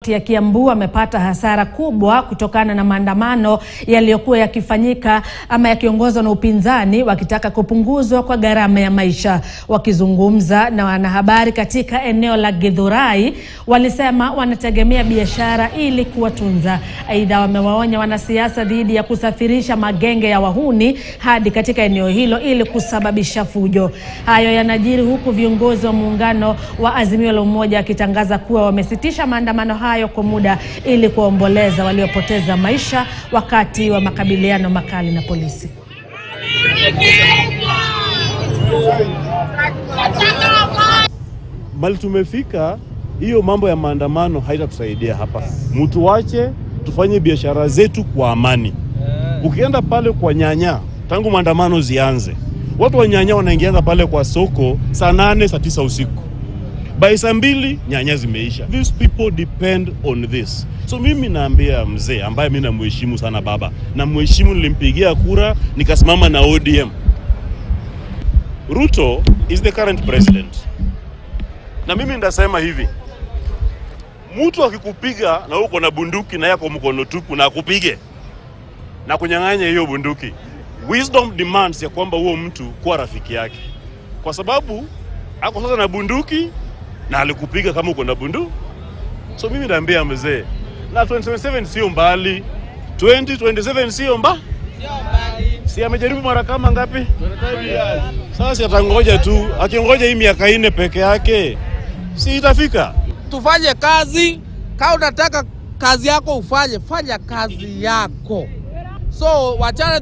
ya Kiambu amepata hasara kubwa kutokana na maandamano yaliyokuwa yakifanyika ama yakiongozwa na upinzani wakitaka kupunguzwa kwa gharama ya maisha. Wakizungumza na wanahabari katika eneo la Githurai, walisema wanategemea biashara ili kuwatunza. Aidha, wamewaonya wanasiasa dhidi ya kusafirisha magenge ya wahuni hadi katika eneo hilo ili kusababisha fujo. Hayo yanajiri huku viongozi wa muungano wa Azimio la Umoja wakitangaza kuwa wamesitisha maandamano hayo kwa muda ili kuwaomboleza waliopoteza maisha wakati wa makabiliano makali na polisi. Mali tumefika, hiyo mambo ya maandamano haitatusaidia hapa. Mtu wache tufanye biashara zetu kwa amani. Ukienda pale kwa nyanya, tangu maandamano zianze, watu wa nyanya wanaingianga pale kwa soko saa nane saa tisa usiku, by saa mbili nyanya zimeisha. These people depend on this. So mimi naambia mzee ambaye mi namheshimu sana, baba namheshimu, nilimpigia kura nikasimama na ODM. Ruto is the current president na mimi ndasema hivi, mtu akikupiga na uko na bunduki na yako mkono tupu na akupige na kunyang'anya hiyo bunduki, wisdom demands ya kwamba huo mtu kuwa rafiki yake, kwa sababu ako sasa na bunduki na alikupiga kama uko na bunduki. So mimi naambia mzee, na 2027 sio mbali, 2027 sio mba si amejaribu mara kama ngapi? Sasa atangoja tu, akingoja hii miaka ine peke yake si itafika. Tufanye kazi. Kama unataka kazi yako ufanye, fanya kazi yako. So wachana